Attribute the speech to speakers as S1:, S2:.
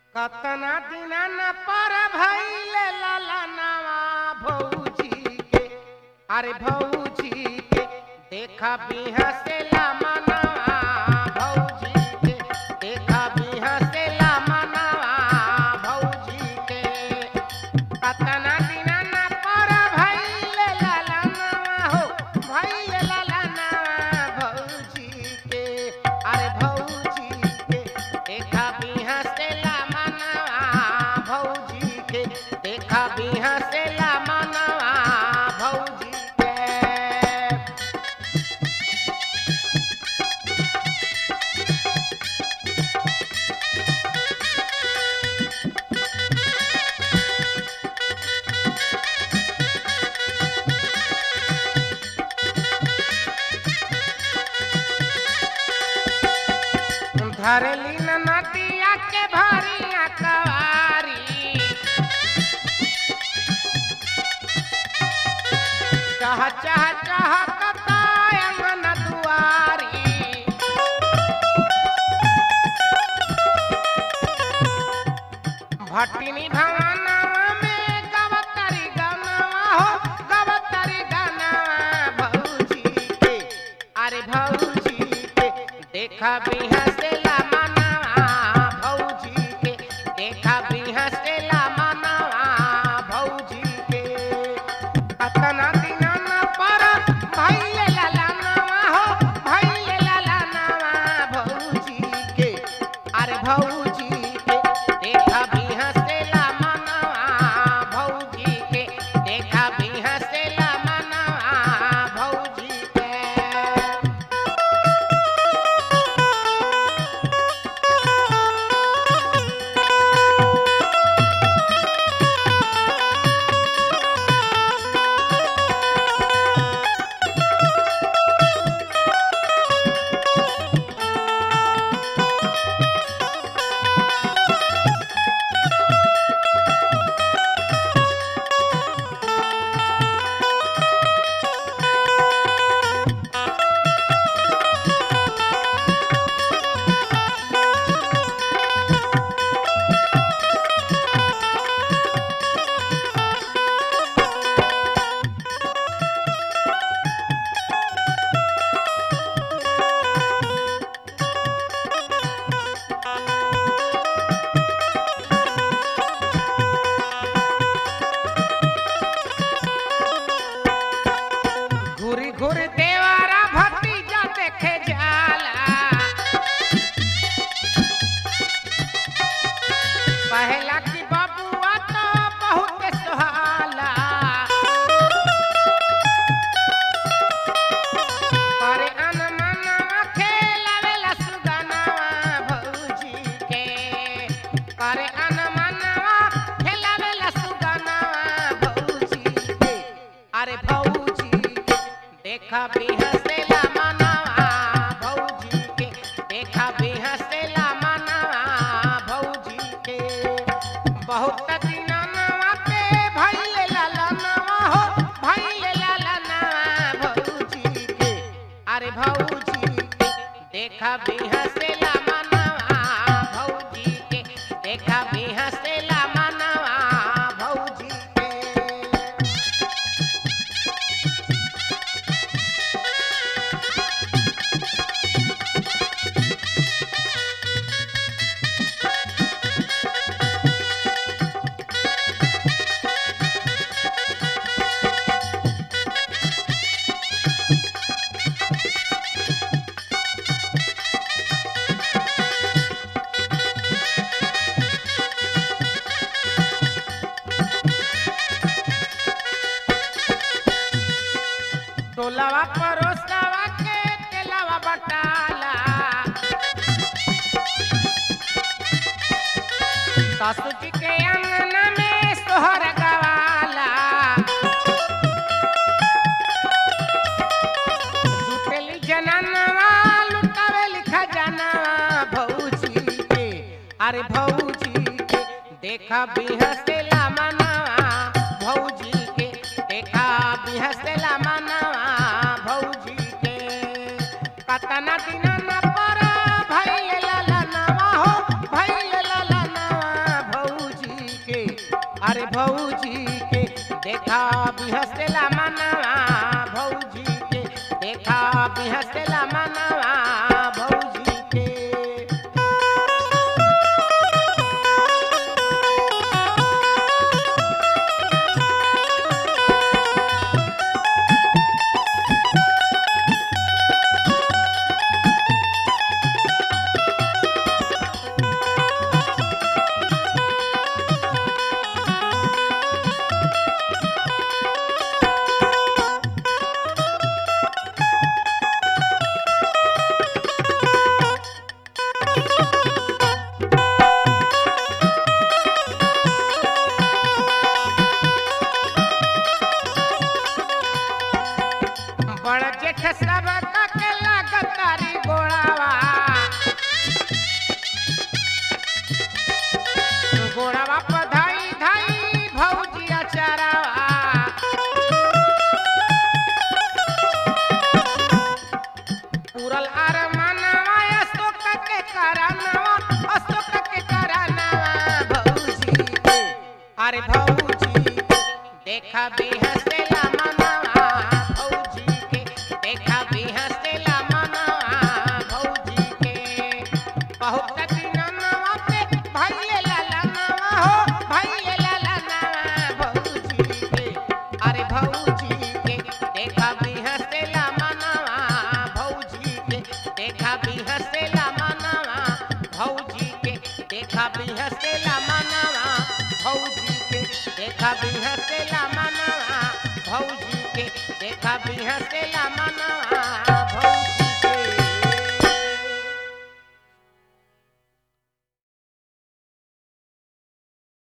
S1: कतना दिन न पर भइले ललनवा भौजी के अरे भौजी के देखा बिहसेला मनवा भौजी के देखा बिहसेला मनवा भौजी के कतना दिन न पर भइले ललनवा हो भइले ललनवा भौजी के अरे भौजी के देखा बिहसेला मनवा भौजी के देखा बिहसेला मनवा भौजी के धरली न नदिया के भरिया कवारी चाह चाह चाह कतायन दुआरी भटिनी भवनवा में गवतरी गनवा हो गवतरी गनवा भौजी के अरे भौजी के देखा बिहसेला मनवा भौजी के देखा बिहसेला मनवा भौजी के अतना दिन न पर भइले ललनवा हो भइले ललनवा भौजी के अरे भौजी के देखा बिहसेला मनवा भौजी के देखा बिहसेला मनवा भौजी के घुरी घुरी देवारा भतीजा देखे जाला पहला की बबुआ तो बहुत सुहाला करे अनमनवा खेलावेला सुगनवा भौजी के करे अनमनवा खेलावेला सुगनवा भौजी के अरे भौजी के देखा बिहसेला मनवा भौजी के देखा बिहसेला मनवा भौजी के बहुत दिनवा पे भइले ललनवा हो भइले ललनवा भौजी के अरे भौजी के देखा बिहसेला मनवा भौजी के देखा बिहसेला मनवा भौजी के टोलवा परोसवा के तेलवा बटाला सासू जी के अंगना में सोहर गवाला जुटेली जननवा लुटावेली खजानवा भौजी के अरे भौजी के देखा बिहसेला मनवा भौजी के देखा बिहसेला मनवा भौजी के कतना दिन न पर भइल ललनवा हो भइल ललनवा अरे भौजी के देखा बिहसला मनवा भौजी के देखा बिहसला मनवा भौजी के बड़ जेठ सब के लगतारी गोड़ावा गोड़ावा पर धाई धाई भौजिया चरावा पूरल आर मनवा अशोक के करनवा अशोक के करनवा भौजी के अरे भौजी देखा बिहसला मनवा भौजी के देखा बिहसला मनवा भौजी के बहुत दिनवा पे भइले ललनवा हो भइले ललनवा भौजी के अरे भौजी के देखा बिहसला मनवा भौजी के देखा बिहसला मनवा भौजी के देखा बिहसला मनवा भौजी के देखा बिहसला मनवा भौजी के देखा बिहसला मनवा